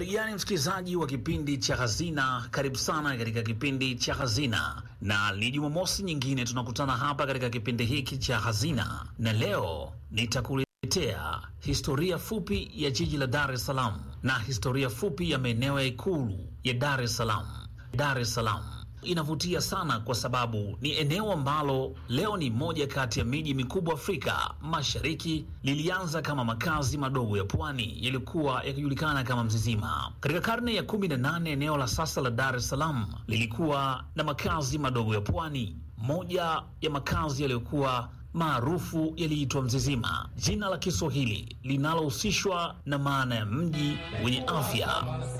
Habari gani msikilizaji wa kipindi cha Hazina, karibu sana katika kipindi cha Hazina, na ni Jumamosi nyingine tunakutana hapa katika kipindi hiki cha Hazina, na leo nitakuletea historia fupi ya jiji la Dar es Salaam na historia fupi ya maeneo ya Ikulu ya Dar es Salaam. Dar es Salaam inavutia sana kwa sababu ni eneo ambalo leo ni moja kati ya miji mikubwa Afrika Mashariki. Lilianza kama makazi madogo ya pwani yaliyokuwa yakijulikana kama Mzizima. Katika karne ya 18 eneo la sasa la Dar es Salaam lilikuwa na makazi madogo ya pwani. Moja ya makazi yaliyokuwa maarufu yaliitwa Mzizima, jina la Kiswahili linalohusishwa na maana ya mji wenye afya.